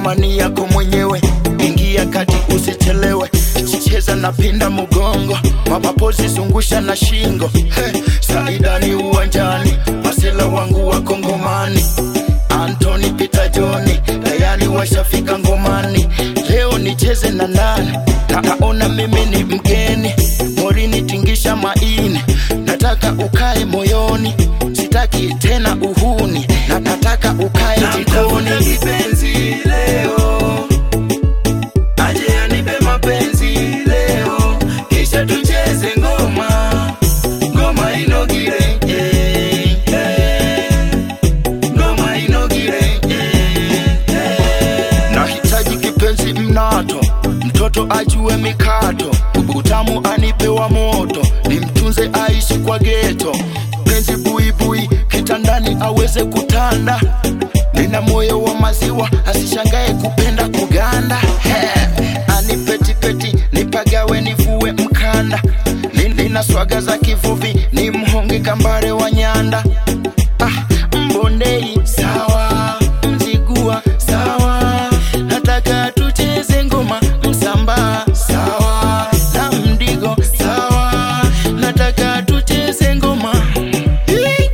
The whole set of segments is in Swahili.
ngoma ni yako mwenyewe ingia kati usichelewe cheza na pinda mugongo mapapozi zungusha na shingo hey, saidani uwanjani masela wangu wako ngomani antoni pita joni tayari washafika ngomani leo nicheze na nani naona mimi ni mgeni morini tingisha maini nataka ukae moyoni sitaki tena uhuni na nataka ukae jikoni kipenzi leo aje anipe mapenzi leo kisha tucheze ngoma ngoma inogire eh, eh. ngoma inogire eh, eh. nahitaji kipenzi mnato mtoto ajue mikato utamu anipewa moto nimtunze aishi kwa geto penzi buibui kitandani aweze kutanda nina moyo wa maziwa asishangae kupenda kuganda He, anipetipeti nipagawe nivue mkanda Ni- nina swaga za kivuvi ni mhonge kambare wa nyanda ah, mbondei sawa mzigua sawa nataka tucheze ngoma msamba sawa na mdigo sawa nataka tucheze ngoma Hii.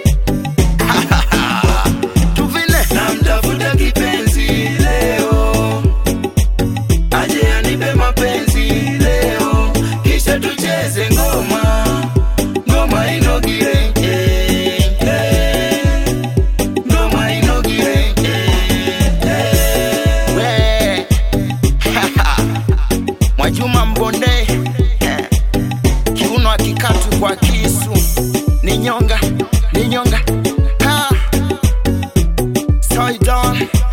tuvile namtafuta kipenzi leo aje anipe mapenzi leo kisha tucheze ngoma ngoma inogire eh, eh. ngoma inogire eh, eh. We. mwajuma mbonde eh. kiuno akikatu kwa kisu ni nyonga ni nyonga ha. Soy Don